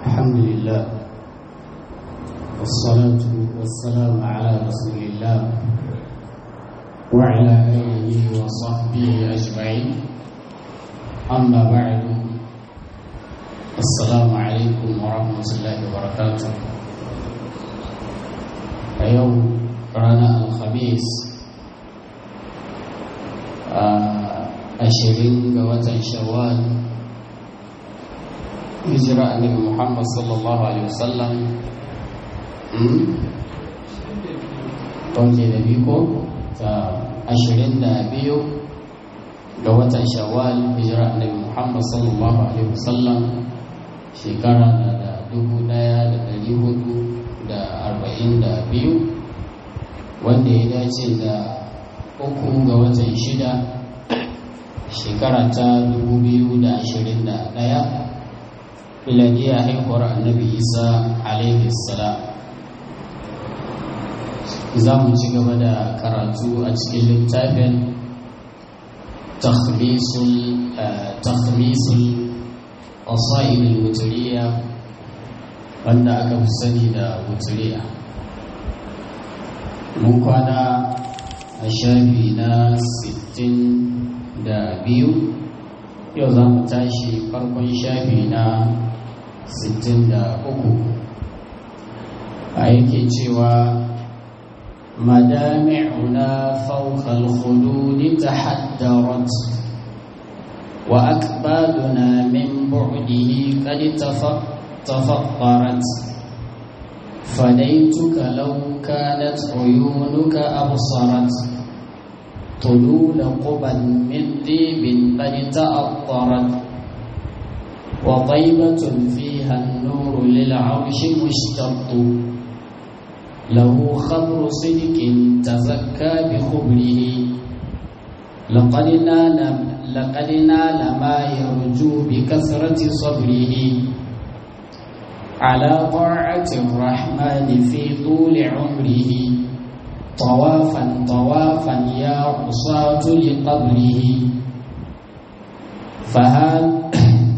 الحمد لله والصلاة والسلام على رسول الله وعلى آله وصحبه أجمعين أما بعد السلام عليكم ورحمة الله وبركاته اليوم رانا الخميس ashirin ga watan shawwal hijira annabi muhammad sallallahu alaihi wasallam ɗauke da biko ta ashirin da biyu ga watan shawwal hijira annabi muhammad sallallahu alaihi wasallam shekara na da dubu ɗaya da ɗari hudu da arba'in da biyu wanda ya dace da uku ga watan shida shekara ta 2021 miladiya haihuwar annabi isa alaihi salam za mu ci gaba da karatu a cikin littafin takhmisul qasaid wuturiya wanda aka fi sani da wuturiya mun kwana a shafi na 60 da biyu yau za mu tashi farkon shafi na 63 a yake cewa madami'una fawqa al-khudud tahaddarat wa akbaduna min bu'dihi qad tafakkarat فديتك لو كانت عيونك أبصرت طلول قبا من طيب قد تأطرت وطيبة فيها النور للعرش مشتق له خبر صدق تزكى بخبره لقد نال لقد نال ما يرجو بكثرة صبره على طاعة الرحمن في طول عمره طوافا طوافا يا عصاة لقبره فهذا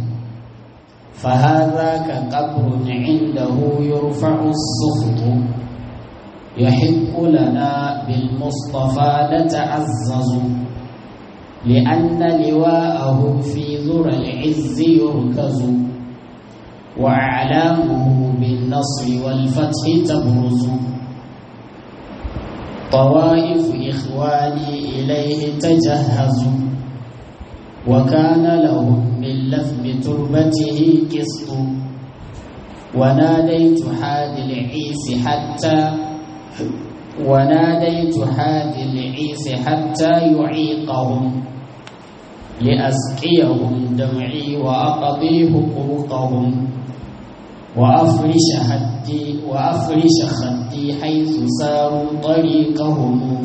فهذاك قبر عنده يرفع السخط يحق لنا بالمصطفى نتعزز لأن لواءه في ذرى العز يركز وأعلامه بالنصر والفتح تبرز طوائف إخواني إليه تجهزوا وكان لهم من لثم تربته قسط وناديت حاد العيس حتى وناديت حاد العيس حتى يعيقهم لأسقيهم دمعي وأقضي حقوقهم وأفرش هدي وأفرش خدي حيث ساروا طريقهم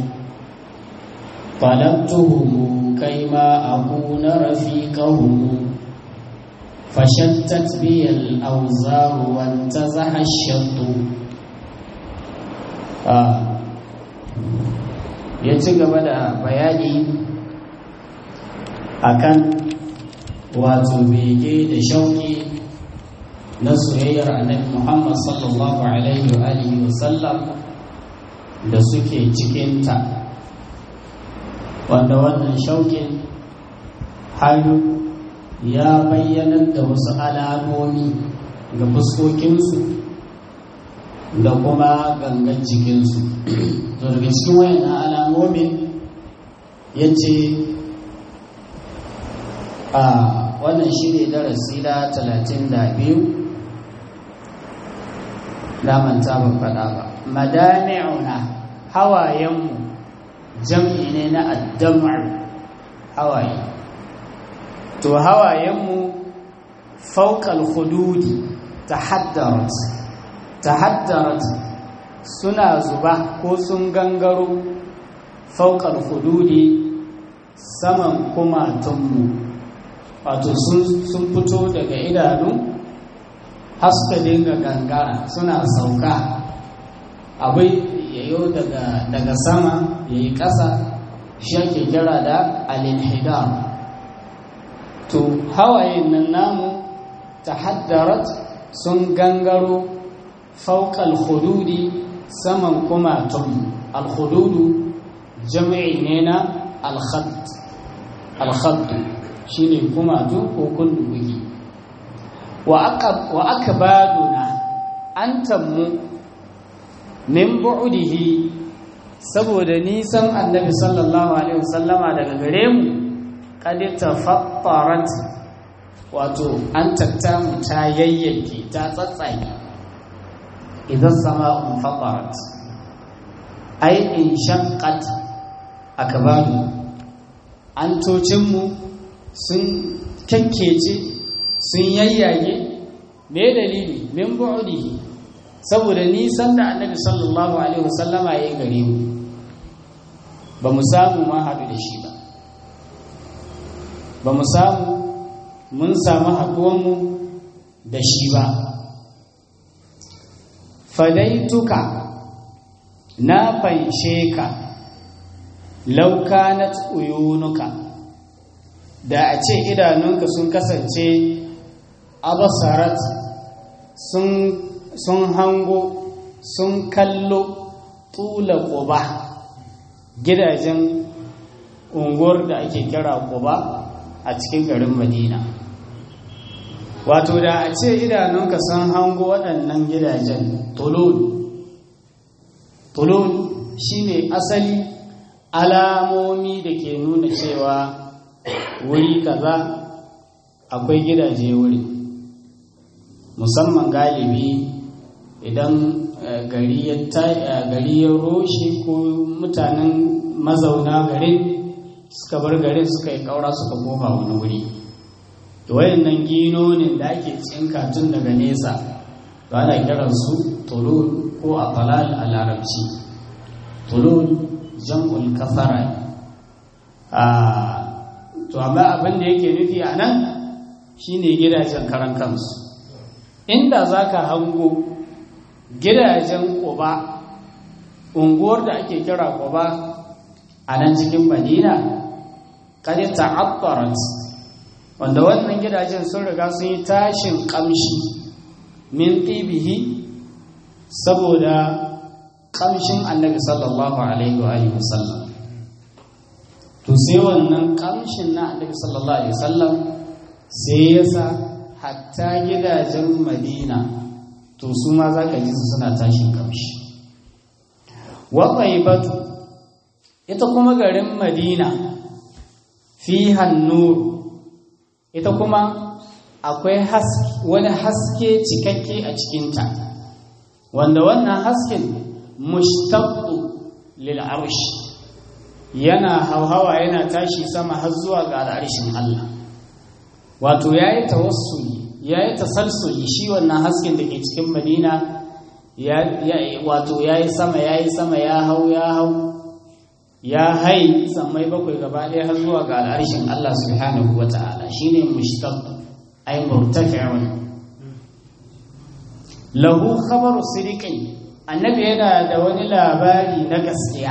طلبتهم كيما أكون رفيقهم فشتت بي الأوزار وانتزح الشط آه. ya ci gaba da bayani akan wato bege da shauki na soyayyar annabi Muhammad sallallahu alaihi wa alihi wa sallam da suke cikinta wanda wannan shaukin hayu ya bayyana da wasu alamomi ga fuskokinsu da kuma gangan jikinsu to daga cikin wayan alamomin ya ce a wannan shi ne darasi da talatin da biyu damanta ban faɗa ba madami'una hawayenmu jam'i ne na addamar hawaye to hawayenmu faukal hududi ta haddarat ta haddarat suna zuba ko sun gangaro faukal hududi saman kumatunmu wato sun fito daga idanu haska dinga gangara suna sauka abai yayo daga daga sama yayi ƙasa shi ake kira da alinhidar to hawayen nan namu tahaddarat sun gangaro fauƙal hududi saman kumatun alhududu jami'i ne na alhaddu shi ne kumatu ko kundugi wa aka baduna an tammu min bu'udihi saboda nisan annabi sallallahu alaihi wasallama daga gare mu kadi tafattarat wato an tattamu ta yayyanke ta tsatsage idan sama'un fatarat ai in shaqqat akbaru an tocinmu sun kakkece sun yayyage me dalili min bu'dihi saboda nisan da annabi sallallahu alaihi wasallama ya gare mu ba mu samu ma haɗu da shi ba ba mu samu mun samu haɗuwanmu da shi ba fadaituka na fanshe ka laukanat uyunuka da a ce idanunka sun kasance abasarat sun sun hango sun kallo tula ƙuba gidajen unguwar da ake kira ƙuba a cikin garin madina wato da a ce idanunka sun hango waɗannan gidajen tulul tulul shine asali alamomi da ke nuna cewa wuri kaza akwai gidaje wuri musamman galibi idan gari ya roshe ko mutanen mazauna garin suka bar garin suka yi kaura suka koma wani wuri wayannan ginonin da ake tsinka tun daga nesa ba ana kiransu tulul ko a falal a larabci tulul jam'ul kafara to amma abin da yake nufi a nan shine gidajen karan kansu inda za ka hango gidajen ƙuba unguwar da ake kira ƙuba a nan cikin madina kadi ta'abbarat wanda wannan gidajen sun riga sun yi tashin ƙamshi min ɗibihi saboda ƙamshin annabi sallallahu alaihi wa alihi wasallam to sai wannan ƙamshin na annabi sallallahu alaihi wasallam sai ya sa hatta gidajen madina to su ma za ka ji su suna tashin ƙamshi waƙai batu ita kuma garin madina fi hannuru ita kuma akwai wani haske cikakke a cikinta wanda wannan hasken mushtaqu lil arsh yana hauhawa yana tashi sama har zuwa ga al'arshin Allah wato yayi tawassuli yayi tasalsuli shi wannan hasken da ke cikin Madina ya wato yayi sama yayi sama ya hau ya hau ya hai sammai bakwai gaba ɗaya har zuwa ga al'arshin Allah subhanahu wata'ala shine mushtaq ay murtafi'un lahu khabaru sidiqin annabi yana da wani labari na gaskiya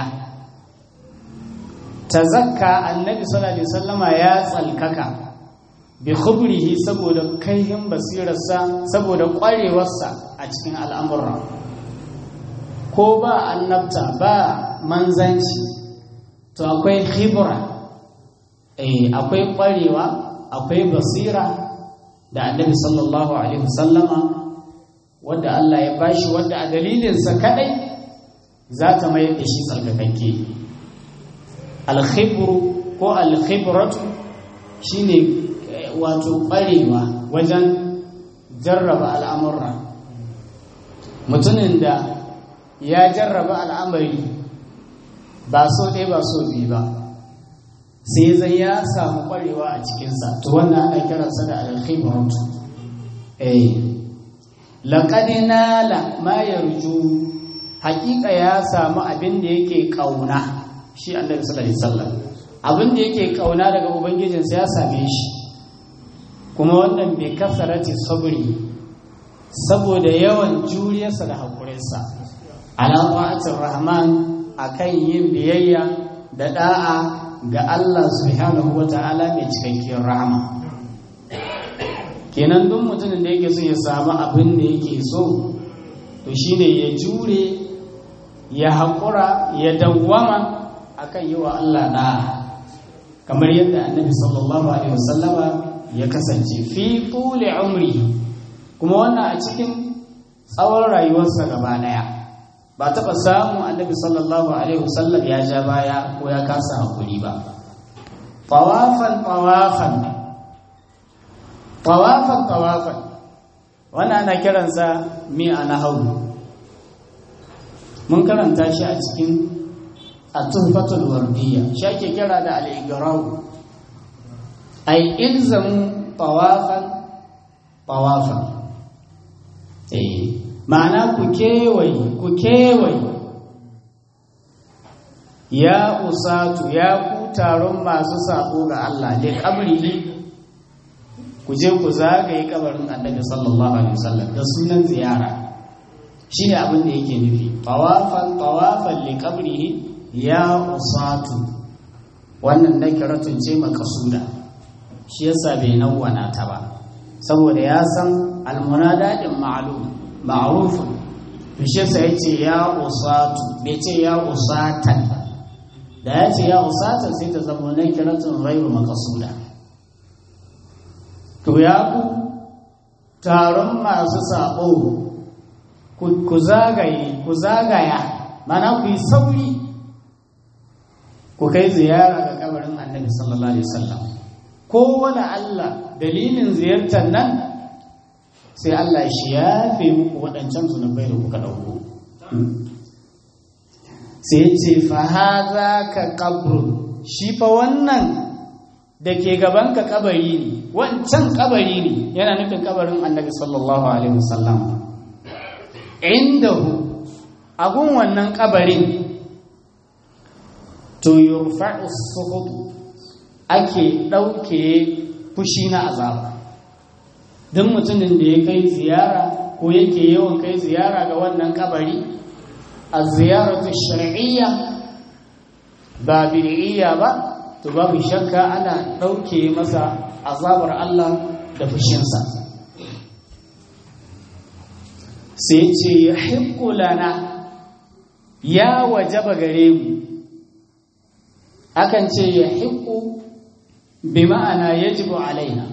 tazakka annabi sallallahu alaihi wasallama ya tsalkaka bi khubrihi saboda kaihin basirarsa saboda kwarewarsa a cikin al'amura ko ba annabta ba manzanci to akwai khibra eh akwai kwarewa akwai basira da annabi sallallahu alaihi wasallama wanda Allah ya bashi wanda a dalilinsa kadai za ta mayar da shi tsarkakakke alkhibru ko alkhibratu shine wato barewa wajen jarraba al'amurra mutumin da ya jarraba al'amari ba so ɗaya ba so biyu ba sai zai ya samu kwarewa a cikinsa to wannan ana kiransa da alkhibratu eh laqad nala ma yarju haƙiƙa ya samu abin da yake ƙauna shi annabi sallallahu alaihi wasallam abin da yake ƙauna daga ubangijinsa ya same shi kuma wannan bai kasarati sabri saboda yawan juriyarsa da haƙurinsa ala ta'atir rahman akan yin biyayya da da'a ga Allah subhanahu wata'ala mai cikakkiyar rahama kenan duk mutumin da yake so ya samu abin da yake so to shine ya jure ya haƙura ya dawwama akan yi wa Allah da kamar yadda annabi sallallahu alaihi wasallama ya kasance fi tuli umri kuma wannan a cikin tsawon rayuwarsa gaba daya ba taɓa samun annabi sallallahu alaihi wasallam ya ja baya ko ya kasa hakuri ba tawafan tawafan tawafan tawafan wannan ana kiransa mi'a na hau mun karanta shi a cikin at-tuhfatul wardiyya shi ake kira da al-igraw ay ilzamu tawafan tawafan eh ma'ana ku kewaye ku kewaye ya usatu ya ku taron masu sabo ga Allah da kabrihi ku je ku zagaye kabarin annabi sallallahu alaihi wasallam da sunan ziyara shine abin da yake nufi tawafan tawafan li qabrihi ya usatu wannan nakiratun ce makasuda shi yasa bai nawwana ta ba saboda ya san almunadadin ma'lum ma'ruf to shi yasa yace ya usatu bai ce ya usatan da ya ce ya usatan sai ta zama nakiratun ghairu makasuda to ya ku taron masu sabo ku zagaye ku zagaya mana ku yi sauri ku kai ziyara ga kabarin annabi sallallahu alaihi wasallam ko wani Allah dalilin ziyartar nan sai Allah shi ya fi muku waɗancan zunubai da kuka ɗauko sai ya ce fa haza ka kabrun shi fa wannan da ke gaban ka kabari ne wancan kabari ne yana nufin kabarin annabi sallallahu alaihi wasallam indahu agun wannan kabarin to yurfa'u suhud ake ɗauke fushi na azaba duk mutumin da ya kai ziyara ko yake yawan kai ziyara ga wannan kabari a ziyaratu shar'iyya ba bid'iyya ba to babu shakka ana ɗauke masa azabar Allah da fushinsa sai ce ya lana ya wajaba gare mu akan ce ya hiku bi ma'ana yajibu alaina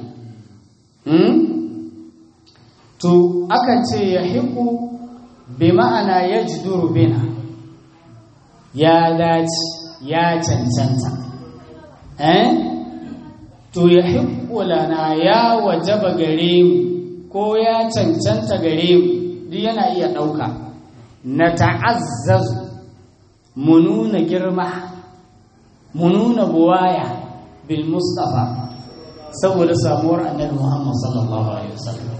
to akan ce ya hiku bi ma'ana yajduru bina ya dace ya cancanta eh to ya hiku lana ya wajaba gare mu ko ya cancanta gare mu duk yana iya ɗauka na ta'azzazu mu nuna girma mu nuna buwaya bil mustafa saboda samuwar annabi muhammad sallallahu alaihi wasallam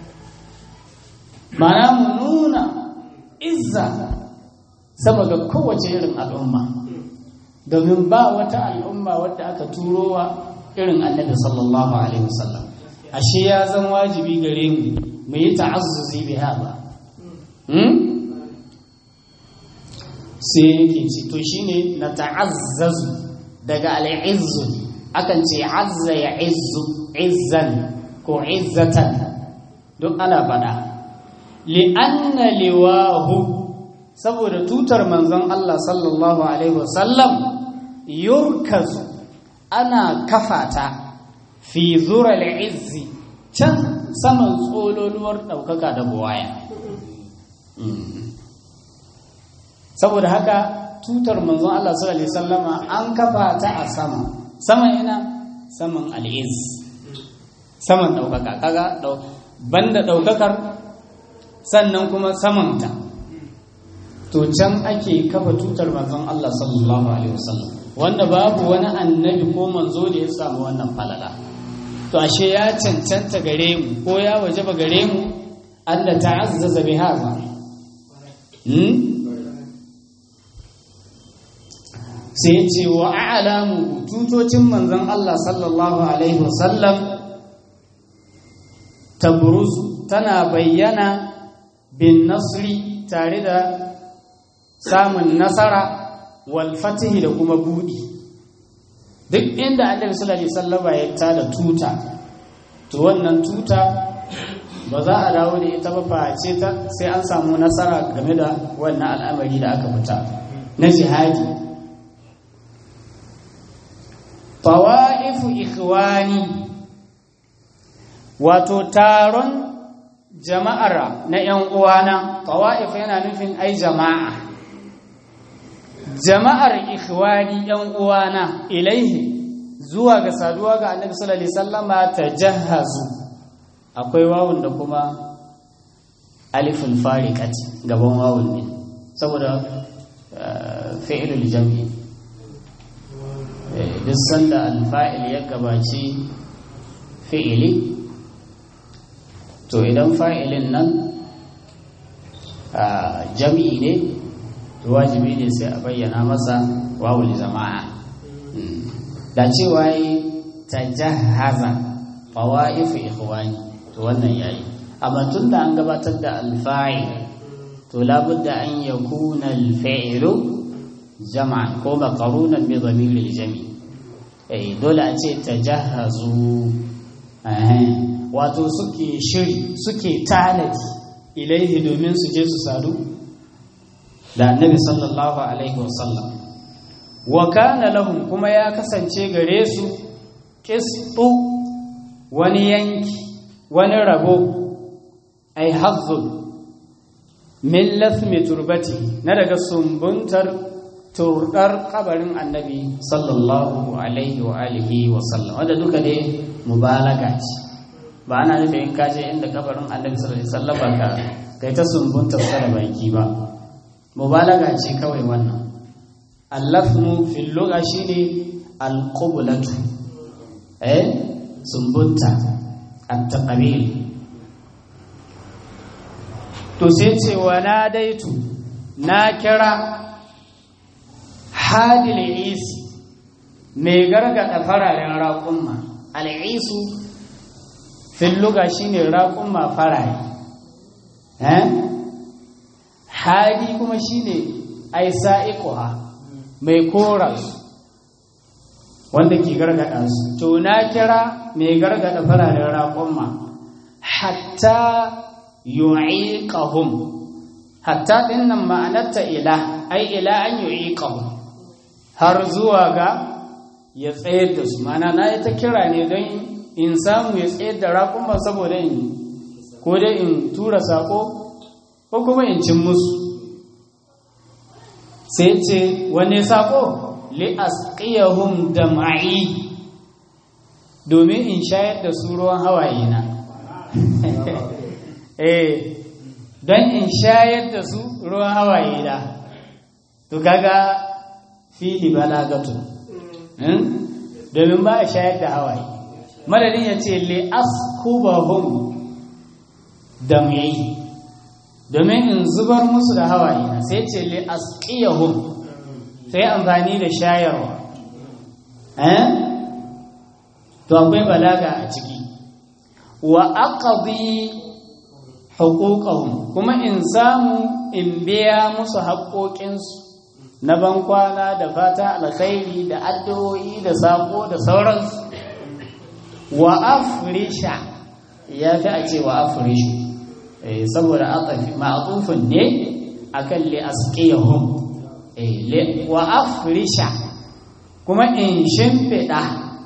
mana mu nuna izza saboda kowace irin al'umma domin ba wata al'umma wadda aka turowa irin annabi sallallahu alaihi wasallam ashe ya zan wajibi gare mu mu yi ta'azzuzi bi hada sai yake ce to shine na ta'azzazu daga al'izzu akan ce azza ya izzu izzan ko izzatan duk ana fada li'anna liwahu saboda tutar manzon Allah sallallahu alaihi wasallam yurkazu ana kafata fi zural izzi can saman tsololuwar ɗaukaka da buwaya saboda haka tutar manzon Allah sallallahu alaihi wasallama an kafa ta a sama saman ina saman al'iz saman ɗaukaka kaga banda ɗaukakar sannan kuma samanta to can ake kafa tutar manzon Allah sallallahu alaihi wasallam wanda babu wani annabi ko manzo da ya samu wannan falala to ashe ya cancanta gare mu ko ya wajaba gare mu Allah ta'azzaza bi hadha sai ce wa a'lamu tutocin manzon Allah sallallahu alaihi wasallam tabruzu tana bayyana bin nasri tare da samun nasara wal fatihi da kuma budi duk inda annabi sallallahu alaihi wasallama ya tada tuta to wannan tuta ba za a dawo da ita ba face ta sai an samu nasara game da wannan al'amari da aka fita na jihadi tawa'ifu ikhwani wato taron jama'ar na ‘yan uwana tawa'if yana nufin ai jama'a jama'ar ikhwani ‘yan uwana ilaihi zuwa ga saduwa ga annabi sallallahu alaihi wasallama tajahhazu akwai wawun da kuma alifin fariqati gaban wawun ne saboda fi'ilul jam'i duk sanda alfa'il ya gabaci fi'ili to idan fa'ilin nan jam'i ne to wajibi ne sai a bayyana masa wawul jama'a da cewa yi ta jahaza fawa'ifu ikhwani to wannan yayi amma tun da an gabatar da alfa'il to labudda an yakuna alfa'ilu jama'an ko maqrunan bi dhamir jami eh dole a ce tajahazu eh wato suke shiri suke tanadi ilaihi domin su je su sadu da annabi sallallahu alaihi wasallam wa kana lahum kuma ya kasance gare su qisṭu wani yanki wani rabo ai hazzun min lathmi turbati na daga sumbuntar turdar kabarin annabi sallallahu alaihi wa alihi wa sallam wanda duka dai mubalaga ce ba ana nufin in kaje inda kabarin annabi sallallahu alaihi wasallam ka kai ta sumbunta da baki ba mubalaga ce kawai wannan allafnu fil lugha shine alqublatu eh sumbunta at-taqbil to sai ce wa nadaitu na kira hadil isi mai gargada fararen raƙumma al'isu filluga shine raƙumma farare hadi kuma shine ai sa'iquha mai kora su wanda ke gargada su to na kira mai gargada fararen raƙumma hatta yu'iqahum hatta dinnan ma'anarta ila ai ila an yu'iqahum har zuwa ga ya tsayar da su mana na yi ta kira ne don in samu ya tsayar da raƙumma saboda in ko dai in tura saƙo ko kuma in cin musu sai ce wane saƙo li asqiyahum dam'i domin in shayar da su ruwan hawaye na eh don in shayar da su ruwan hawaye da to kaga fihi balagatu domin ba a shayar da hawaye madadin ya ce li askubahum dam'i domin in zubar musu da hawaye na sai ce li asqiyahum sai amfani da shayarwa eh to akwai balaga a ciki wa aqdi huquqahum kuma in samu in biya musu haƙoƙinsu na bankwana da fata alkhairi da addu'o'i da sako da sauransu wa afrisha ya fi a ce wa afrishu saboda ma'atufin ne akan li asqiyahum wa afrisha kuma in shimfiɗa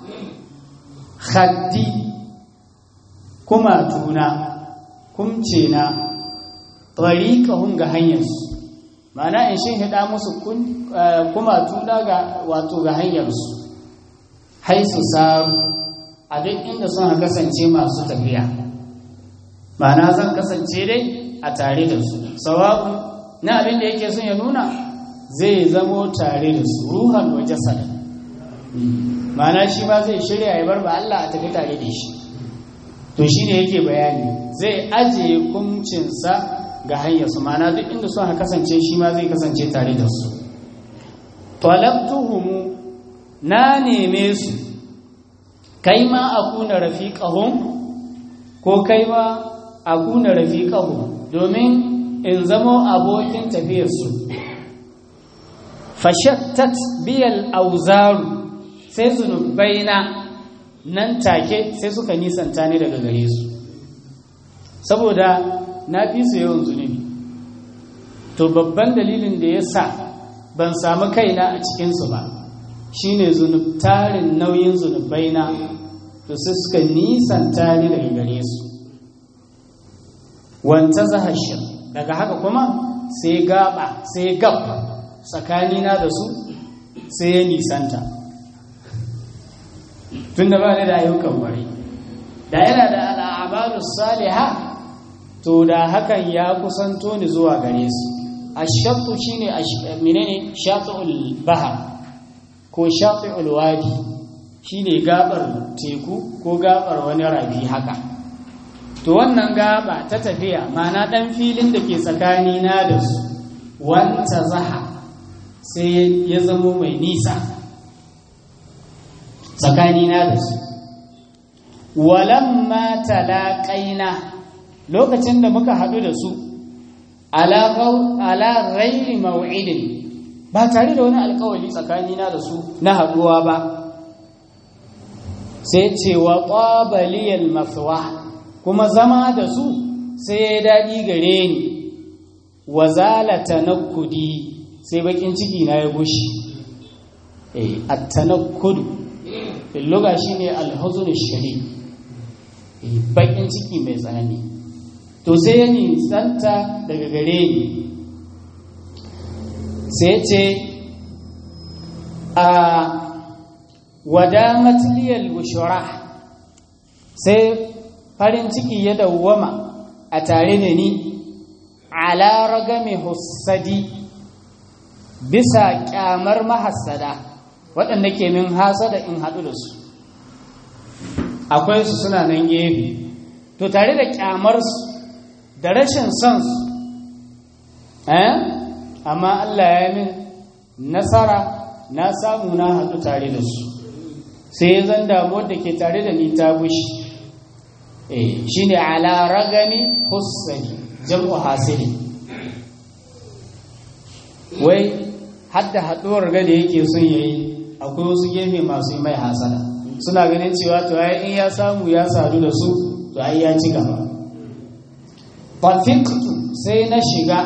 khaddi kuma tuna kumce na tariqahum ga hanyarsu ma'ana in shin hida musu kuma tuna ga wato ga hanyarsu haisu saru a duk inda suna kasance masu tafiya ma'ana zan kasance dai a tare da su sawa'un na abin da yake son ya nuna zai zamo tare da su ruhan wa jasad ma'ana shi ma zai shirya ya bar ba Allah a tafi tare da shi to shi ne yake bayani zai ajiye kumcinsa ga hanyarsu ma'ana duk inda suka kasance shi ma zai kasance tare da su talabtuhumu na neme su kai ma a kuna rafiqahum ko kai ma a kuna rafiqahum domin in zamo abokin tafiyarsu fashattat biyal auzaru sai zunubaina nan take sai suka nisanta ni daga gare su saboda na fi su yawan zunubi to babban dalilin da ya sa ban samu kaina a cikinsu ba shine tarin nauyin zunubaina to sai suka nisanta ni daga gare su wanta zahashir daga haka kuma sai gaba sai gab tsakanina da su sai ya nisanta tun da ba ni da ayyukan bari da yana da al'amalu saliha to da hakan ya kusanto ni zuwa gare su ashattu shine menene shati'ul bahar ko shati'ul wadi shine gabar teku ko gabar wani rabi haka to wannan gaba ta tafiya mana dan filin da ke tsakani na da su wanta zaha sai ya zamo mai nisa tsakani na da su walamma talaqaina lokacin da muka haɗu da su ala ghairi maw'idin ba tare da wani alkawali tsakanina da su na haɗuwa ba sai ce wa ƙwabaliyar mafiwa kuma zama da su sai ya daɗi gare ni wa zalata na kudi sai bakin ciki na ya gushi a tanakkudu illuga shi ne alhuzun shari bakin ciki mai tsanani to sai ya nisanta daga gare ni sai ce a wadamat liyal bushura sai farin ciki ya dawwama a tare da ni ala ragami hussadi bisa kyamar mahassada waɗanda ke min hasada in haɗu da su akwai su suna nan gefe to tare da kyamarsu da rashin son su eh amma Allah ya min nasara na samu na haɗu tare da su sai ya zan damuwar da ke tare da ni ta gushi eh shine ala ragami hussani jam'u hasili wai hadda haɗuwar ga da yake son yayi akwai wasu gefe masu mai hasada suna ganin cewa to ai in ya samu ya sadu da su to ai ya ci gaba fafiktu sai na shiga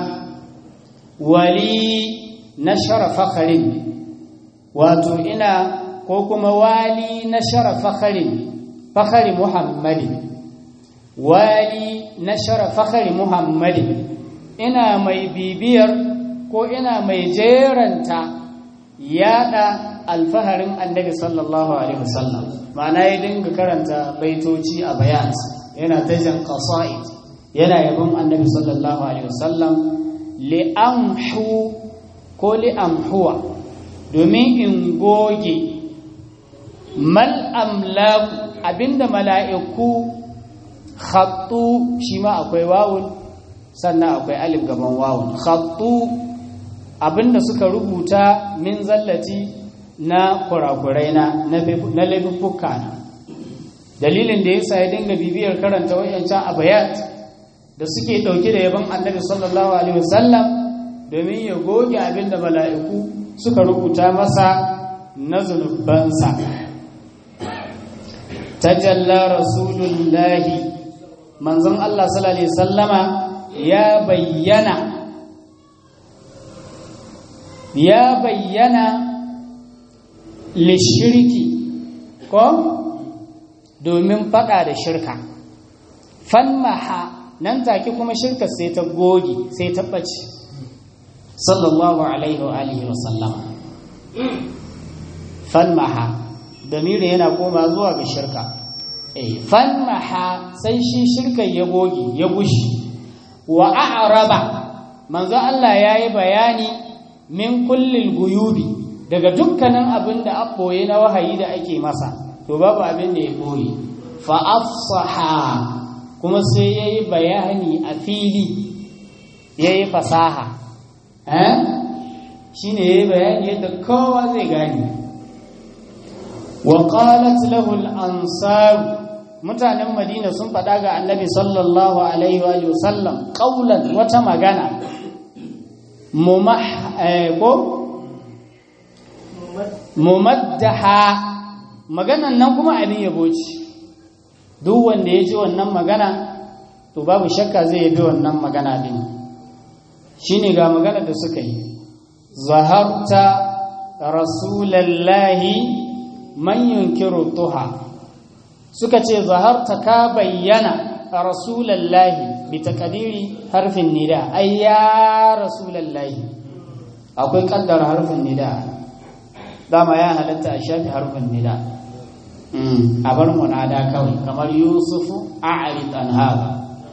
wali na sharafa karin wato ina ko kuma wali na sharafa karin fakari muhammadin wali na sharafa karin muhammadin ina mai bibiyar ko ina mai jeranta yada alfaharin annabi sallallahu alaihi wasallam ma'ana ya dinga karanta baitoci a bayat yana ta jan qasa'id yana yabon annabi sallallahu alaihi wasallam li'amhu ko li'amhuwa domin in goge mal amlaku abinda mala'iku khattu shi ma akwai wawun sannan akwai alif gaban wawun khattu abinda suka rubuta min zallati na kurakurai na na laifuffuka na dalilin da yasa ya dinga bibiyar karanta wayancan abayat da suke ɗauke da yaban annabi sallallahu alaihi wasallam domin ya goge abin da mala'iku suka rubuta masa na zunubansa tajalla rasulullahi manzon Allah sallallahu alaihi sallama ya bayyana ya bayyana lishirki ko domin fada da shirka fanmaha nan take kuma shirka sai ta goge sai ta ɓace sallallahu alaihi wa alihi wa sallama falmaha damiri yana koma zuwa ga shirka eh falmaha sai shi shirka ya goge ya gushi wa a'raba manzo Allah yayi bayani min kullil guyubi daga dukkanin abin da abboye na wahayi da ake masa to babu abin da ya goye fa afsaha kuma sai ya yi bayani a fili ya yi fasaha shi ne ya yi bayani yadda kowa zai gani wa qalat lahu al-ansar mutanen madina sun faɗa ga annabi sallallahu alaihi wa sallam qaulan wata magana mumah ko mumaddaha maganan nan kuma abin yabo ce duk wanda ya ji wannan magana to babu shakka zai yabi wannan magana din shine ga magana da suka yi zahabta rasulallahi man yunkiru tuha suka ce zaharta ka bayyana rasulallahi bi takadiri harfin nida ai ya rasulallahi akwai kaddara harfin nida dama ya halatta a shafi harfin nida a bar munada kawai kamar yusufu a'rid an hada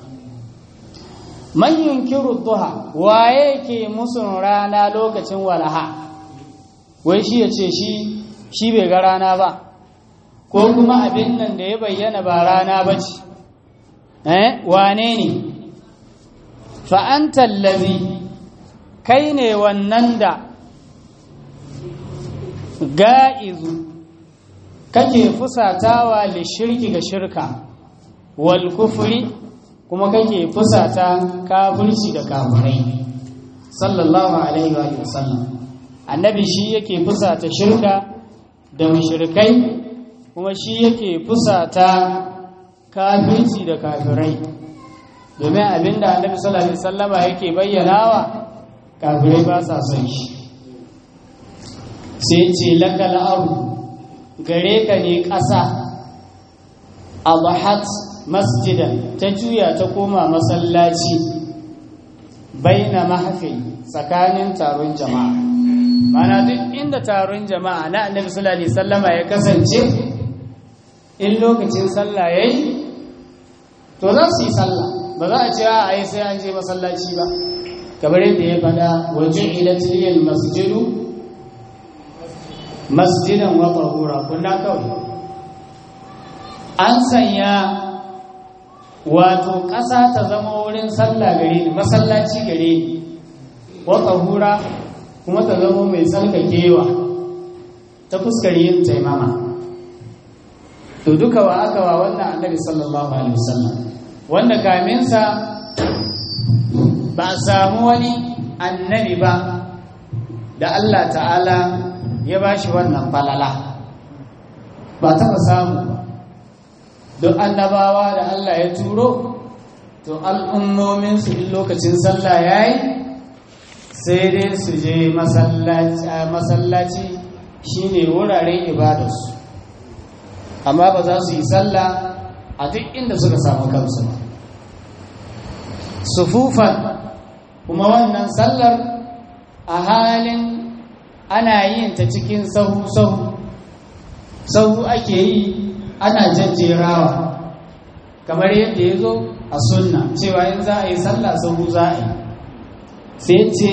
man yunkiru duha waye ke musun rana lokacin walaha wai shi ya ce shi shi bai ga rana ba ko kuma abin nan da ya bayyana ba rana ba ce eh wane ne fa'antar lazi kai ne wannan da ga'izu kake fusatawa da shirki ga shirka wal kufuri kuma kake fusata kafirci da kafirai sallallahu alaihi wa sallam annabi shi yake fusata shirka da mushrikai kuma shi yake fusata kafirci da kafirai domin abinda annabi sallallahu alaihi wasallama yake bayyanawa kafirai ba sa son shi sai ce lakal ardu gare ka ne ƙasa adhat masjidan ta juya ta koma masallaci baina mahfil tsakanin taron jama'a mana duk inda taron jama'a na annabi sallallahu alaihi wasallama ya kasance in lokacin sallah yayi to za su yi sallah ba za a ce a yi sai an je masallaci ba kamar yadda ya fada waje ilatiliyar masjidu masjidan wa tahura kunna kawai an sanya wato ƙasa ta zama wurin sallah gare ni masallaci gare ni wa tahura kuma ta zama mai tsarkakewa ta fuskar yin taimama to duka wa aka wa wannan annabi sallallahu alaihi wasallam wanda kaminsa ba a samu wani annabi ba da Allah ta'ala ya ba shi wannan falala ba taɓa samu ba duk annabawa da Allah ya turo to al'ummominsu in lokacin sallah ya yi sai dai su je masallaci shine wuraren ibadarsu amma ba za su yi sallah a duk inda suka samu kansu ba sufufan kuma wannan sallar a halin ana yin ta cikin sahu-sahu sahu ake yi ana jajjerawa kamar yadda ya zo a sunna cewa in za a yi sallah sahu za a yi sai ce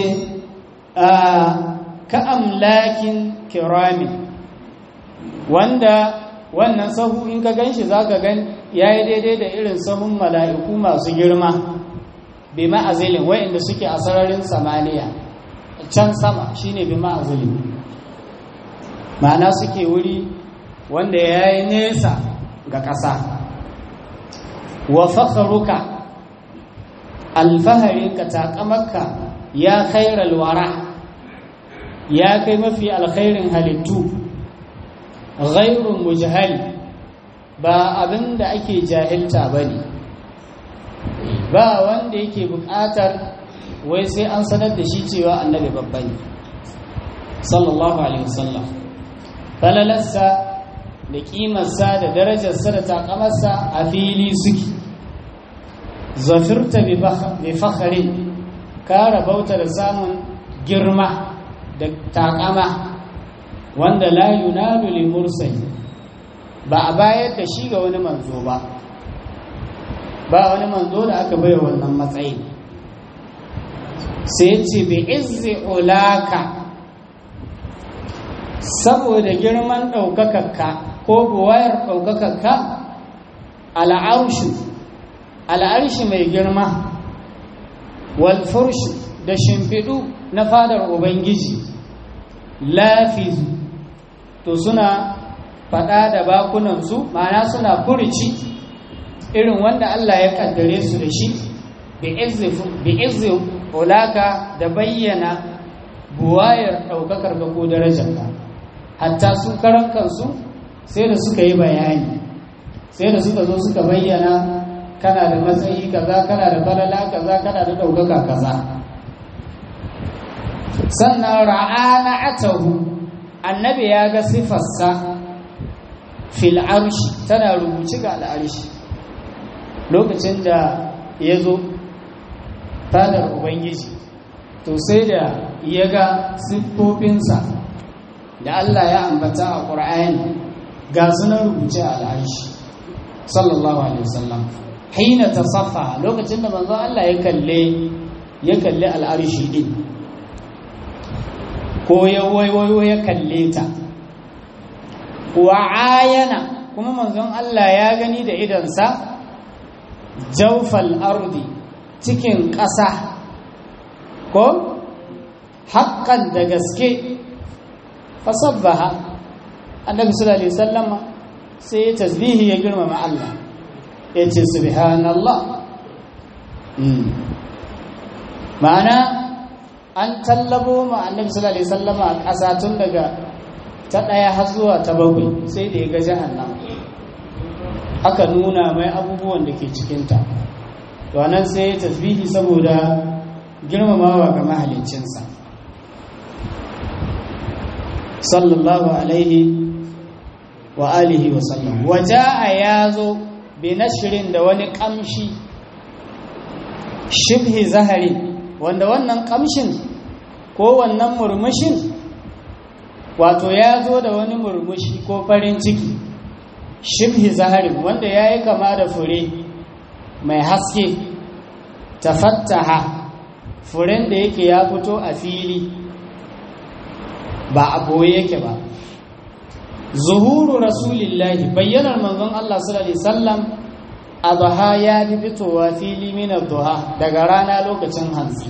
ka amlakin kiramin wanda wannan sahu in ka gan shi za ka gan ya yi daidai da irin sahun mala'iku masu girma bi ma'azilin wa'inda suke a sararin samaniya can sama shine bi ma'azilin ma'ana suke wuri wanda ya yi nesa ga ƙasa wa fakharuka alfaharinka taƙamarka ya khairal wara ya kai mafi alkhairin halittu ghairun mujhali ba abin da ake jahilta ba ne ba wanda yake buƙatar wai sai an sanar da shi cewa annabi babba ne sallallahu alaihi wasallam falalarsa da ƙimarsa da darajarsa da takamarsa a fili suke zafirta bi fakharin ka rabauta da samun girma da takama wanda la yunalu li mursali ba a bayar da shi ga wani manzo ba ba wani manzo da aka bai wannan matsayi sai ce bi izzi ulaka saboda girman ɗaukakarka ko buwayar ɗaukakarka al'arshu al'arshi mai girma walfurshu da shimfiɗu na fadar ubangiji lafizu to suna faɗa da bakunansu ma'ana suna furici irin wanda Allah ya kaddare su da shi bi izzi ulaka da bayyana buwayar ɗaukakar ka ko darajarka hatta su karan kansu sai da suka yi bayani sai da suka zo suka bayyana kana da matsayi kaza kana da falala kaza kana da ɗaukaka kaza sannan ra'ana atahu annabi ya ga sifarsa fil arshi tana rubuci ga al'arshi lokacin da ya zo fadar ubangiji to sai da ya ga siffofinsa da Allah ya ambata a ƙur'ani ga sunan rubuce a al'arshi sallallahu alaihi wasallam hina tasaffa lokacin da manzo Allah ya kalle ya kalle al'arshi din ko ya waiwayo ya kalle ta wa ayana kuma manzon Allah ya gani da idansa jawfal ardi cikin ƙasa ko haƙƙan da gaske fasabbaha annabi sallallahu alaihi wasallam sai ya tasbihi ya girmama Allah ya ce subhanallah ma'ana an tallabo ma annabi sallallahu alaihi wasallam a ƙasa tun daga ta ɗaya har zuwa ta bakwai sai da ya ga jahannam aka nuna mai abubuwan da ke cikinta to nan sai ya tasbihi saboda girmamawa ga mahaliccinsa sallallahu alaihi wa alihi wa sallam waja'a yazo bi nashrin da wani kamshi shibhi zahari wanda wannan kamshin ko wannan murmushin wato ya zo da wani murmushi ko farin ciki shibhi zahari wanda ya yi kama da fure mai haske tafattaha furen da yake ya fito a fili ba a boye yake ba zuhuru rasulillahi bayyanar manzon Allah sallallahu alaihi wasallam adha ya fi fitowa fili min duha daga rana lokacin hantsi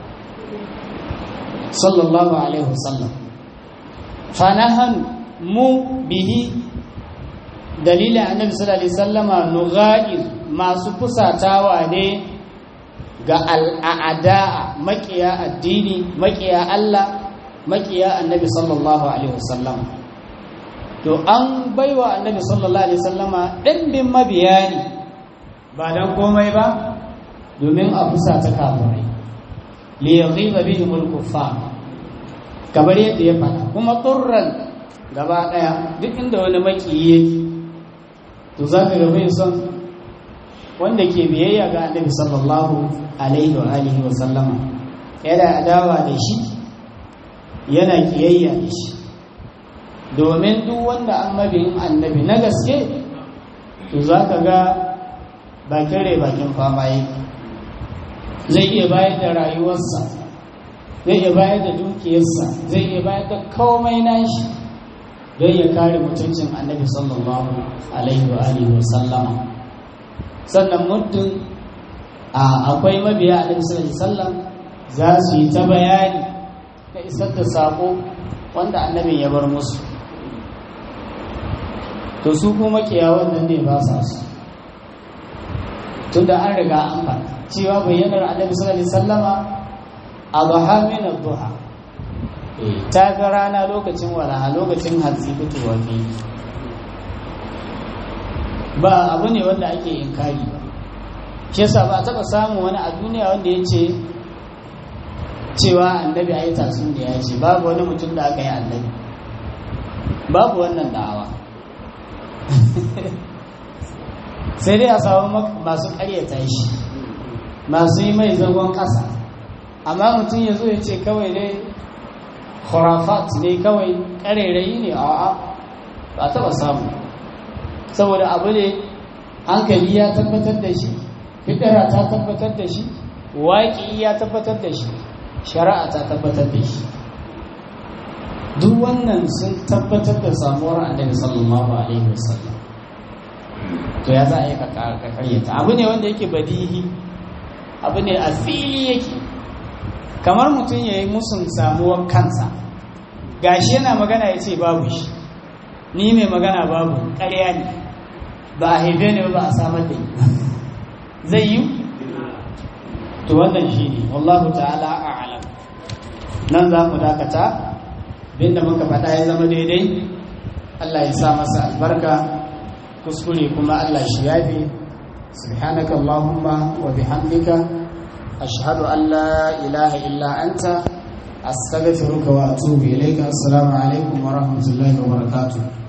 sallallahu alaihi wasallam fanahan mu bihi dalilin annabi sallallahu alaihi wasallama nughair masu kusatawa ne ga al'ada makiya addini makiya Allah makiya annabi sallallahu alaihi wasallam to an baiwa annabi sallallahu alaihi wasallama ɗimbin mabiya ne ba dan komai ba domin a fusata kafirai li yaghiba bihim al-kuffar kamar yadda ya faɗa kuma turran gaba ɗaya duk inda wani makiyi yake to za ka bai son wanda ke biyayya ga annabi sallallahu alaihi wa alihi wa sallama yana adawa da shi yana kiyayya da shi domin duk wanda an mabiyin annabi na gaske to za ka ga bakin rai bakin fama yake zai iya bayar da rayuwarsa zai iya bayar da dukiyarsa zai iya bayar da komai nashi don ya kare mutuncin annabi sallallahu alaihi wa alihi wa sallama sannan muddin akwai mabiya annabi sallallahu alaihi wasallam za su yi ta bayani da isar da sako wanda annabin ya bar musu to su kuma kiya wannan ne ba sa su tunda an riga an faɗa cewa bayyanar annabi sallallahu alaihi wasallama adha min ad-duha ta ga rana lokacin walaha lokacin hatsi fitowa ne ba abu ne wanda ake inkari ba shi yasa ba taɓa samun wani a duniya wanda ya ce cewa annabi a yi tasun da ya ce babu wani mutum da aka yi annabi babu wannan da'awa sai dai a samu masu karyata shi masu yi mai zagon ƙasa amma mutum ya zo ya ce kawai dai khurafat ne kawai ƙarairayi ne a ba taɓa samu saboda abu ne hankali ya tabbatar da shi fitara ta tabbatar da shi waƙi ya tabbatar da shi shari'a ta tabbatar da shi duk wannan sun tabbatar da samuwar annabi sallallahu alaihi wasallam to ya za a yi ka karyata abu ne wanda yake badihi abu ne a fili yake kamar mutum ya yi musun samuwar kansa gashi yana magana ya ce babu shi ni mai magana babu ƙarya ne ba a haife ne ba a samar da zai yi to wannan shi ne wallahu ta'ala a'lam nan za mu dakata binda muka faɗa ya zama daidai Allah ya sa masa albarka kuskure kuma Allah shi yafe subhanaka allahumma wa bihamdika ashhadu an la ilaha illa anta astaghfiruka wa atubu ilayka assalamu alaikum wa rahmatullahi wa barakatuh